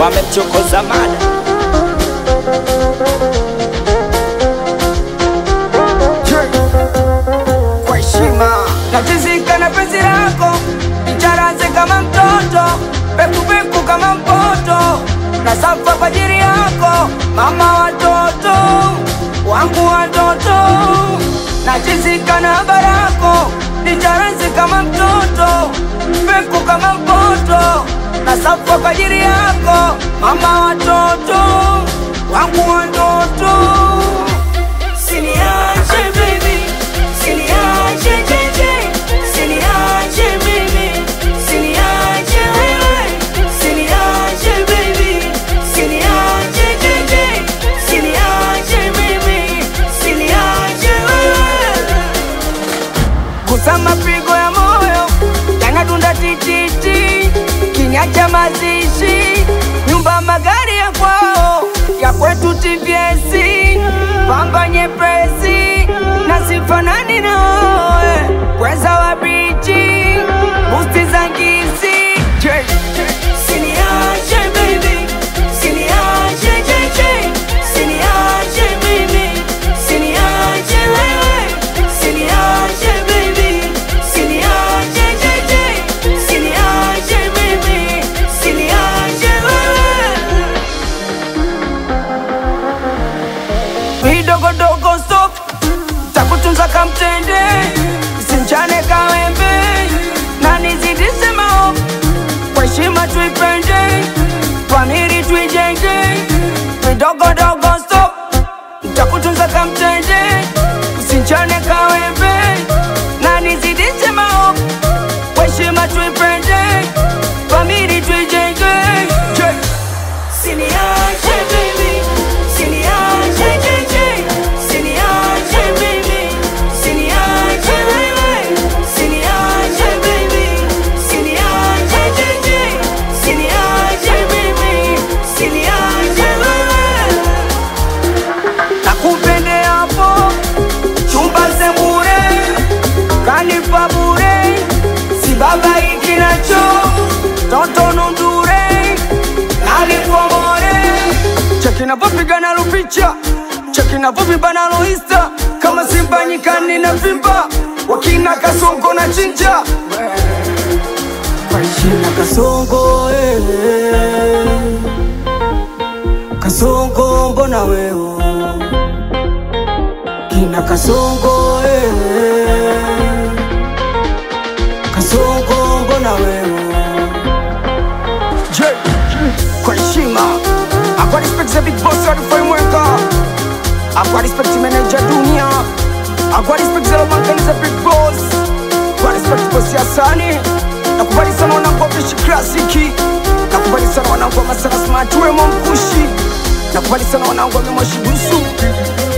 wamemchokoza mada kwa heshima natizika na penzi lako icharaze kama mtoto pekupeku kama mpoto na safa kwa ajili yako mama watoto wangu watoto nachizika na barako icharaze kama mtoto peku kama mpoto na safa kwa ajili yako mama watoto wangu watoto Siniache baby, siniache JJ, siniache mimi, siniache wewe, siniache baby, siniache JJ, siniache mimi, siniache wewe. Gusa mapigo ya moyo yanadunda tititi, kinyacha mazishi, nyumba magari ya kwao, ya kwetu TVS, pamba nyepesi na sifanani nawe, weza wa bichi, busti za ngisi J. Siniache baby, siniache JJ, siniache mimi, siniache wewe, siniache baby, siniache JJ, siniache mimi, siniache wewe. vidogodogo stop takutunza kamtende simchane kawembe na nizidishe maovu kwa heshima tuipende famili tuijenge vidogodogo stop takutunza kamtende usinchane kawembe na nizidishe maovu kwa heshima tuipende famili tuijenge Je- Siniache baby, siniache JJ, siniache mimi, siniache wewe, siniache baby, siniache JJ, siniache mimi, siniache wewe. Nakupende hapo chumba sembure, kanipa bure, si baba ikinacho toto nundure alipomore cheki navyopigana lupicha cheki navyovibana loista kama simba nyikani na vimba wakina kasongo na chinja Kina kasongo eh. kasongo mbona wewe kina kasongo eh. kasongo mbona wewe J kwa heshima akwa respect za big boss wa Frameworka akwa respect manager dunia akwa respect za lomankani za big boss kwa respect boss ya sani nakubali sana wanangu wa Fresh Classic nakubali sana wanangu wa Masana Smart wemo mkushi nakubali sana wanangu wa Memoshi Busu